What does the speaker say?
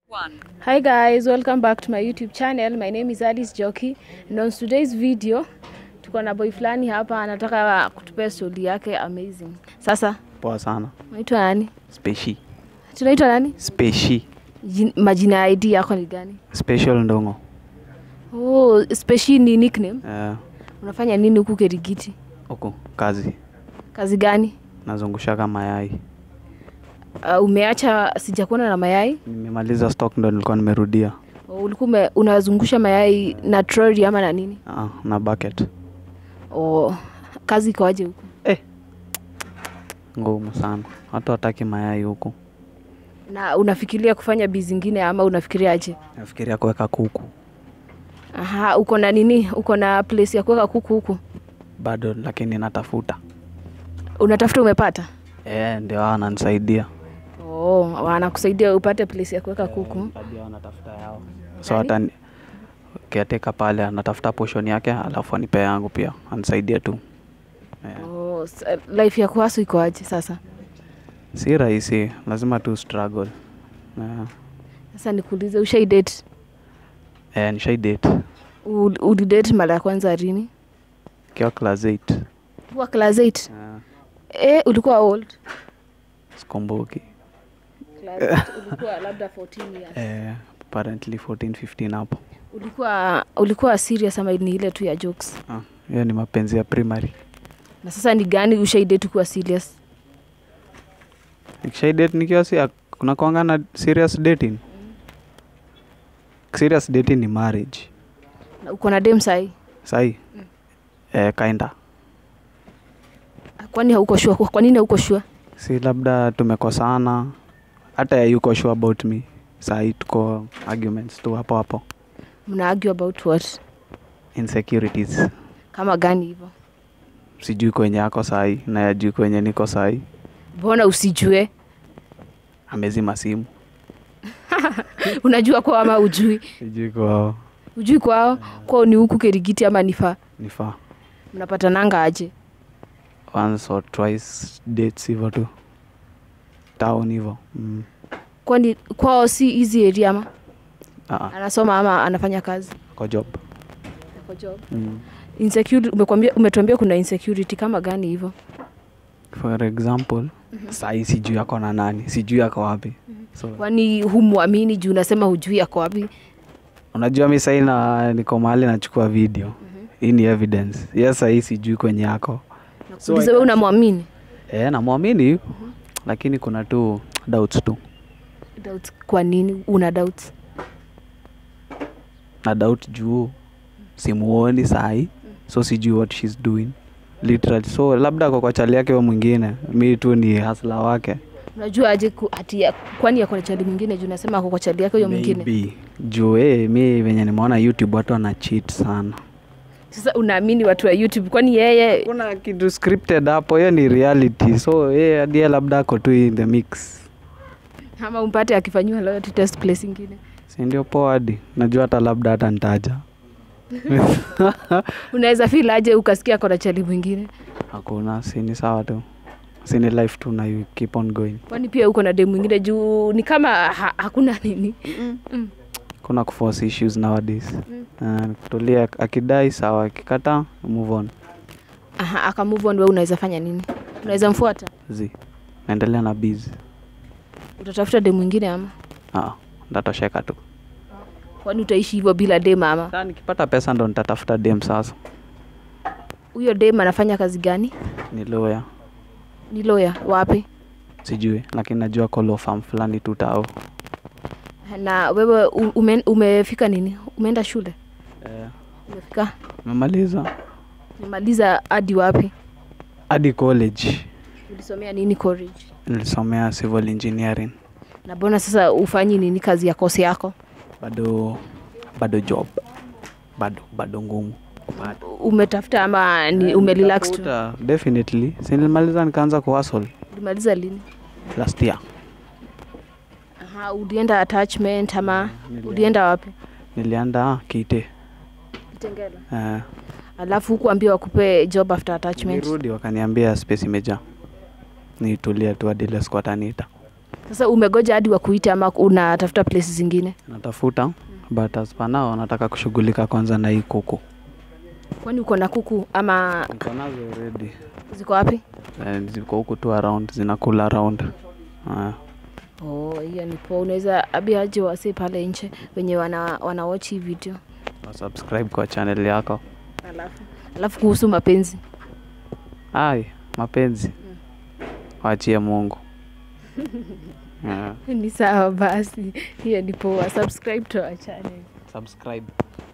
One. Hi guys, welcome back to my YouTube channel. My name is Alice Joki and on today's video tuko na boy fulani hapa anataka kutupea story yake amazing. Sasa Poa sana. unaitwa nani? Speshi. Tunaitwa nani? Speshi. Jin- Majina ya ID yako ni gani? Special Ndongo. Oh, Speshi ni nickname. Eh, Unafanya nini huku Kerigiti? huku kazi. Kazi gani? Nazungushaka mayai. Uh, umeacha sijakuona na mayai? Nimemaliza stock ndo nilikuwa nimerudia. Oh, ulikuwa ume- unazungusha mayai na trolley ama na nini? Ah, na bucket. Oh, kazi ikoaje huku? Ngumu sana. Watu wataki mayai huku. Na unafikiria kufanya bizi zingine ama unafikiria aje? Nafikiria kuweka kuku. Aha, uko na nini? Uko na place ya kuweka kuku huku? Bado lakini natafuta. Unatafuta umepata? Eh, ndio hao wananisaidia. Oh, wanakusaidia upate place ya kuweka kuku. Hadi hao wanatafuta yao. So hata ni- kiateka pale anatafuta portion yake alafu anipe yangu pia. Anisaidie tu. Eh. Oh, s- life ya kuhasu iko aje sasa? Si rahisi, lazima tu struggle. Eh, Sasa nikuulize, ushai date? eh nishai date. Ul- Ulidate mara ya kwanza lini? Kiwa class 8. Kwa class 8. Eh, Eh, ulikuwa old? sikumbuki. Class 8 ulikuwa labda 14 years. Eh, apparently 14 15 hapo. Ulikuwa ulikuwa serious ama ni ile tu ya jokes? Ah, hiyo ni mapenzi ya primary. Na sasa ni gani ushai date kuwa serious? Nikishai date nikiwa si kuna kuanga na serious dating. Serious dating ni marriage. Na uko na dem sahi? Sahi. Eh, kinda. Kwani hauko sure? Kwa nini hauko sure? Si labda tumekosana. Hata ya yuko sure about me. Sahi tuko arguments tu hapo hapo. Mna argue about what? Insecurities. Kama gani hivyo? Sijui kwenye ako sahi na yajui kwenye niko sahi. Mbona usijue? Amezima simu. Unajua kwao ama ujui? Sijui kwao. Ujui kwao? Kwao ni huku Kerigiti ama nifaa? Nifaa. Mnapatananga aje? once or twice dates hivyo tu town hivyo mm. Kwani kwao si hizi area ama ah, anasoma ama anafanya kazi? kwa job Kwa job. mm. Insecurity umekwambia umetuambia kuna insecurity kama gani hivyo? for example sahii sijui ako na nani sijui ako wapi so Kwani humwamini juu unasema hujui ako wapi? unajua mi sahii na niko mahali nachukua video hii ni evidence yes sahii sijui kwenye yako So Uliza I wewe can't- unamwamini? e, namwamini lakini kuna tu doubts tu Doubt kwa nini una doubt? na doubt juu simuoni sahi so sijui what she's doing literally so labda ako kwa chali yake wa mwingine mi tu ni hasla wake Unajua aje ku- ati ya- kwani ako na chali mwingine juu unasema ako kwa chali yake huyo mwingine? Maybe. juu eh, mi venye nimeona youtube watu wana cheat sana Sasa unaamini watu wa YouTube kwani yeye kuna kitu scripted hapo hiyo ni reality so eh, hadi yeye labda ako tu in the mix ama umpate akifanyiwa loyalty test place ingine? si ndio poa hadi najua hata labda hata ntaja Unaweza feel aje ukasikia ako na chali mwingine? hakuna si ni sawa tu si ni life tu na you keep on going Kwani pia uko na dem mwingine juu ni kama ha, hakuna nini? Mm. kuna kuforce issues nowadays uh, tulia akidai sawa akikata move on Aha, aka move on, wewe unaweza fanya nini? Unaweza mfuata? zi naendelea na busy Utatafuta dem mwingine ama? ah, ndatosheka tu Kwani utaishi hivyo bila dem ama? Sasa nikipata pesa ndo nitatafuta dem sasa Huyo dem anafanya kazi gani? ni lawyer Ni lawyer wapi? sijui lakini najua ko law firm fulani tu tao Na wewe u- ume, umefika nini? Umeenda shule? eh, Umefika? memaliza Umemaliza hadi wapi? hadi college Ulisomea nini college? nilisomea civil engineering Na mbona sasa ufanyi nini kazi ya kosi yako? bado bado job bado bado ngumu Bado. Umetafuta ama ni umerelax tu? Nitafuta, definitely si nilimaliza nikaanza kuhustle Ulimaliza lini? last year Aha, ulienda attachment ama ulienda wapi? nilianda kite Kitengela. eh, Alafu hukuambia wakupe job after attachment. nirudi wakaniambia space imejaa nitulia tu hadi ile squad anita Sasa umegoja hadi wakuite ama unatafuta place zingine? natafuta but as per now nataka kushughulika kwanza na hii kuku Kwani uko na kuku ama niko nazo already ziko wapi? Eh, ziko huku tu around zinakula around Ah, Oh, hiyo ni poa. Unaweza abia aje wasi pale nje wenye wana, wana watch hii video. wa subscribe kwa channel yako Alafu alafu kuhusu mapenzi. ai mapenzi wachie mungu Ah, Ni sawa basi. Hiyo ni poa. Subscribe to our channel. subscribe